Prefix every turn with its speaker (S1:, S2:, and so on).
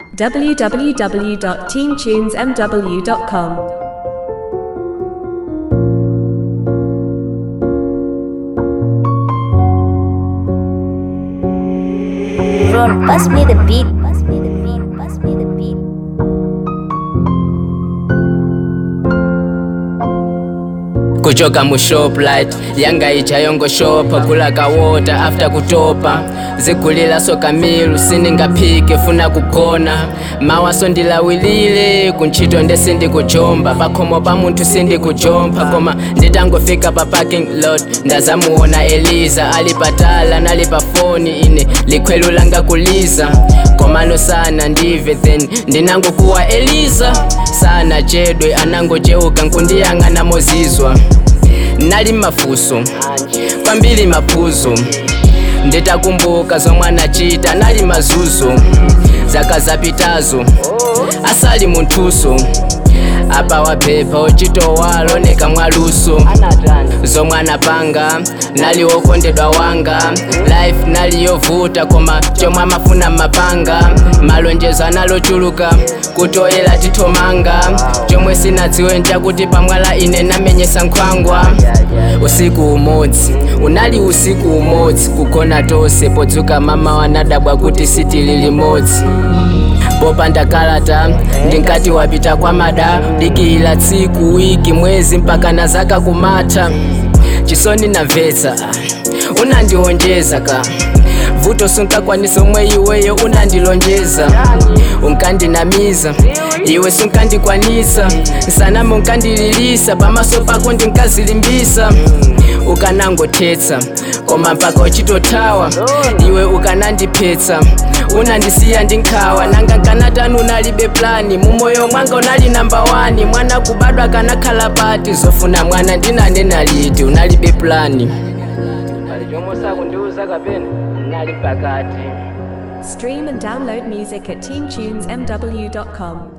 S1: www.teamtunesmw.com.
S2: Ron, pass me the beat. Pass me the beat. Pass me the beat.
S3: kuchoka mu shoplight yanga ichayongo shopa kula kawota after kutopa zigulilaso kamilu siningaphike funa kugona mawaso ndilawilile kuntchito nde sindikuchomba pakhomo pa munthu sindikuchompa koma nditangofika pa parking lot ndazamuona eliza ali patala nali pa foni ine likhwelu langa kuliza komano sana ndive then ndinangokuwa eliza sana chedwe anangocheuka nkundiyang'ana mozizwa nali mafuso kwambiri maphuzo nditakumbuka zomwe anachita nali mazuzo zaka zapitazo asali munthuso apa waphepha ochitowa loneka mwaluso zomwe anapanga nali wokondedwa wanga life nali yovuta koma chomwe amafuna mapanga malonjezo analochuluka kutoyera tithomanga chomwe sinadziwe nchakuti pamwala ine namenyesa nkhwangwa usiku umodzi unali usiku umodzi kugona tonse podzuka mama wanadabwa kuti sitili limodzi popanda kalata ndinkati wapita kwa mada dikihila tsiku wiki mwezi mpaka na zaka kumatha chisoni namvetsa unandionjeza ka vuto sunkakwanisa omwe iweyo unandilonjeza unkandinamiza iwe sunkandikwanisa nsaname unkandililisa pamaso pako ndinkazilimbisa ukanangothetsa koma mpaka uchitothawa iwe ukanandiphetsa unandisiya ndinkhawa nanga nkanatani unalibe plani mumoyo mwanga unali namba 1 mwana kubadwa kanakhala pati zofuna mwana ndinanena liti unalibe plani pali chomwe sakundiuza kapena nali pakati
S1: Stream and download music at teamtunesmw.com.